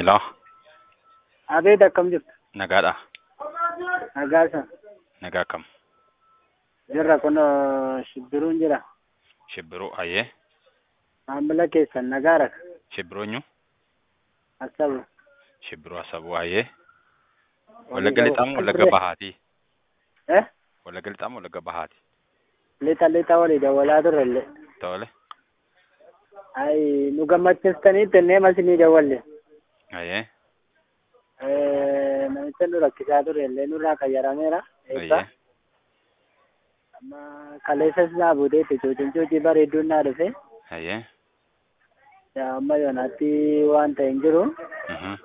Hello, Abeet akkam jirtu? nagaadha. Nagaasa. Nagaa kam? Jirra kun shibbiruun jira. Shibbiruu hayyee. Maamila keessan nagaara. Shibbiruu eenyu? Asabu. Shibbiruu asabuu hayyee. Wallagga lixamu wallagga bahaati. Eh? Wallagga lixamu wallagga bahaati. Lixa lixa walii dawwalaa turre illee. Tole. Ay nu gammachiistanii tennee masinii dawwalle. Hayyee. Eh, namicha nu rakkisaa ture illee nurraa qayyarameera. Eebba. Hayyee. Amma kaleessas naa buuteetti cuucin cuucii bareedduun naa dhufe. Hayyee. Yaa amma yoonaatti waan ta'e hin jiru. Mhm.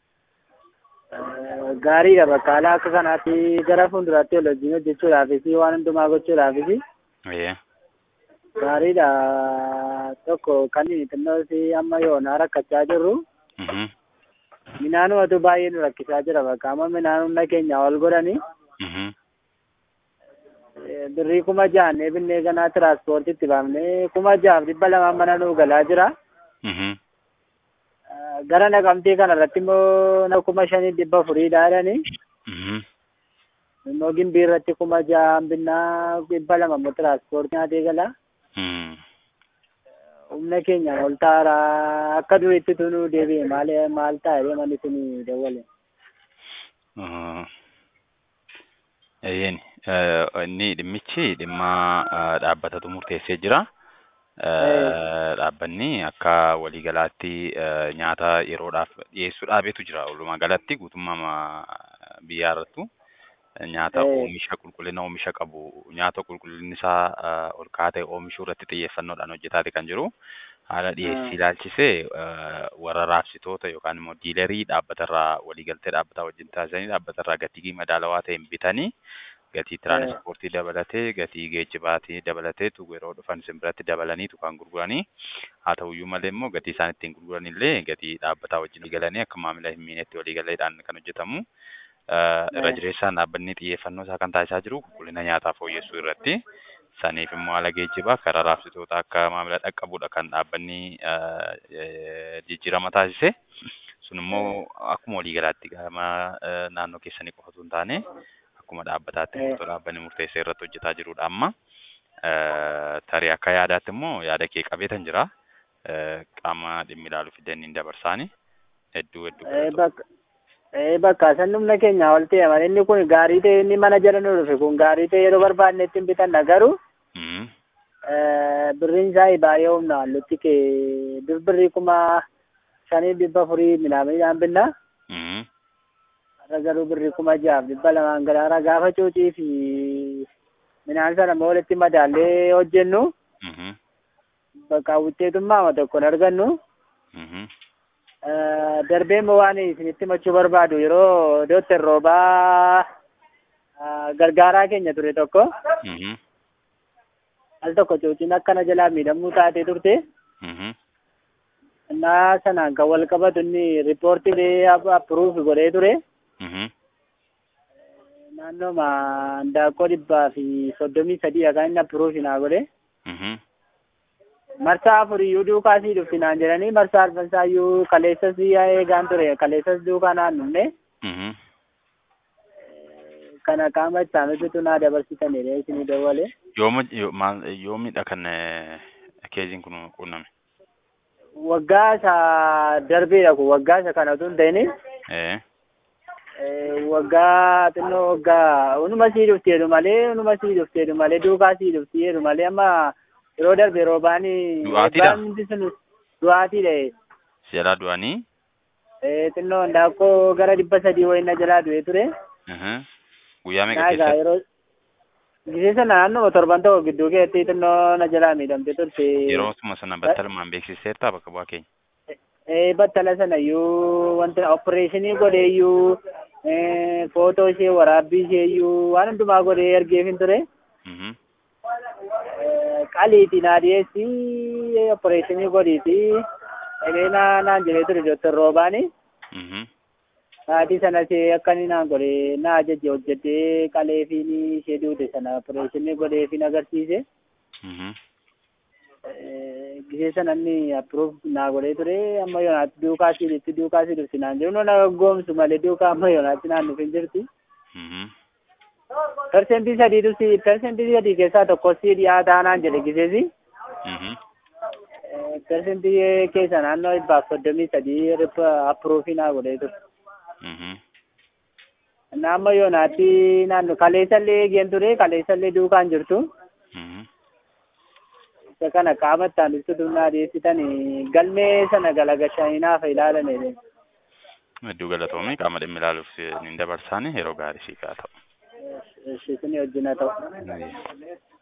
Eh, Gaariidha bakka haala akka kanaatti gara fuulduraatti ol wajjin hojjechuudhaafis waan hundumaa gochuudhaafis Hayyee. gaariidha tokko kan xinnoo si amma yoonaa rakkachaa jirru Mhm. minaanumatu baay'ee nu rakkisaa jira bakka amma minaan humna keenya ol godhani Mhm. Eh, birrii kuma jaannee binnee ganaa tiraanspoortiitti baafnee kuma jaaf dhibba lamaan mana nuu galaa jira Mhm. Eh, gara naqamtii kana irratti immoo na kuma shanii dhibba furiidha jedhani Mhm. immoo gimbii irratti kuma ja'aan binnaa dhibba lama immoo tiraanspoortii nyaatee gala Mhm. humna keenya ol taara akka duriitti tunuu deebi'e maal maal ta'a jedhee manni sun dawwale. Uh, Eeyyeen inni dhimmichi dhimma uh, dhaabbatatu murteessee jira. Uh, Dhaabbanni akka waliigalaatti uh, nyaata yeroodhaaf dhiyeessuu dhaabetu jira. Walumaa galatti guutummaa biyyaa irrattu nyaata Eh. oomisha qulqullina oomisha qabu nyaata qulqullinni isaa uh, ol ka'aa ta'e oomishuu irratti xiyyeeffannoodhaan hojjetaate kan jiru. Haala dhiyeessii ilaalchisee uh, warra raabsitoota yookaan immoo diilarii dhaabbatarraa waliigaltee dhaabbataa wajjin taasisanii dhaabbatarraa gatii madaalawaa ta'een bitanii gatii tiraanspoortii dabalatee gatii geejjibaatii dabalateetu yeroo dhufan isin biratti dabalaniitu kan gurguranii haa ta'uyyuu malee immoo gatii isaan ittiin gurguran illee gatii dhaabbataa wajjin waliigalanii akka maamila hin miinetti waliigaleedhaan kan hojjetamu. Uh, irra jireessaan dhaabbanni xiyyeeffannoo isaa kan taasisaa jiru qulqullina nyaataa fooyyessuu irratti. Saniif immoo haala geejjibaa karaa raabsitoota akka maamila dhaqqabuudha kan dhaabbanni uh, eh, jijjiirama taasise. Sun immoo akkuma waliigalaatti gama uh, naannoo keessanii qofatu hin taane akkuma dhaabbataatti Eh. murtoo dhaabbanni murteessee irratti hojjetaa jirudha amma. Uh, tarii akka yaadaatti immoo yaada kee qabeetan jira. Uh, qaama dhimmi ilaalu fidanii dabarsaani. Hedduu hedduu Eh, galatoomaa. bakka eh, bakka san humna keenya ol ta'e malee inni kun gaarii ta'e inni mana jala nu dhufe kun gaarii ta'e yeroo barbaadnetti hin bitanna garuu Mhm. eh, birriin isaa baay'ee humna hallutti kee dur birrii kuma shanii dhibba furii midhaan binna Mhm. har'a garuu birrii kuma jaaf dhibba lamaan garaara gaafa cuucii fi midhaan sana immoo walitti madaallee hojjennu Mhm. bakka wuxxeetummaa tokkoon argannu Mhm. Eh, darbee immoo waan isinitti machuu barbaadu yeroo dooktar roobaa eh, gargaaraa keenya ture tokko Mhm. al tokko cuuciin akkana jalaa miidhamuu taatee turte Mhm. innaa sanaan kan wal qabatu inni riippoortii appuruuf godhee ture Mhm. naannooma handaaqqoo dhibbaa fi soddomii sadii kan inni appuruuf naa godhe Mhm. marsaa afuriyyuu duukaa sii dhufti naan jedhanii marsaa arfansaayyuu kaleessas eegaan ture kaleessas duukaa naannofne Mhm. kana qaama ittaanutitu naa dabarsitaniidha isinii dawwale Yooma yo- maal yoomidha kan eh, keeziin kun quunname? waggaa isa darbeedha kun waggaa isa kanatu hin ta'in Eh. waggaa xinnoo waggaa unuma sii dhufteedhu malee unuma sii dhufteedhu malee duukaa sii dhufteedhu malee amma yeroo darbe roobaani Du'aatiidha? eebbaan hundi sun du'aatiidha Si jalaa du'anii? Eh, xinnoo handaaqqoo gara dhibba sadii wayii na jalaa du'ee ture Mhm. Guyyaa meeqa naagaa keessatti? yeroo gisee sana naannoo torban tokko gidduu keessatti xinnoo na jalaa miidhamte turte Yeroo suma sana battalumaan beeksiseertaa bakka bu'aa keenya? Eh, battala sana iyyuu wanta opereeshinii godhee iyyuu eh, footoo ishee waraabbii ishee iyyuu waan hundumaa godhee ergeefin ture Mhm. Eh, qaliiti naa dhiyeessi opereeshinii godhiiti jedhee naa naan jedhee ture doktor roobaani Mhm. sa'aatii sanas akka inni naan godhe naa ajaje hojjetee qaleefiin ishee duute sana opereeshinii godheefin agarsiise Mhm. Eh, gisee sana inni approve naa godhee ture amma yoonaatti duukaa siilitti duukaa siilifti naan jiru na goomsu malee duukaa amma yoonaatti naan dhufin jirti. Mhm. Persentii sadiitu si persentii sadii keessaa tokko si dhiyaataa naan jedhe giseesi. Mhm. Persentii keessa naannoo dhibbaaf soddomii sadii approofii naa godhee ture. Mhm. Naamma yoonaatti naannoo kaleessallee eegeen ture kaleessallee duukaan jirtu. Mhm. Isa kana qaama itti aanutti naa dhiyeessitan galmee sana galagashanii naaf ilaalame. Hedduu galatoomii qaama dhimmi ilaaluuf ni dabarsaani yeroo gaarii siif haa ta'u. Isin wajjin haa ta'u. Ayya.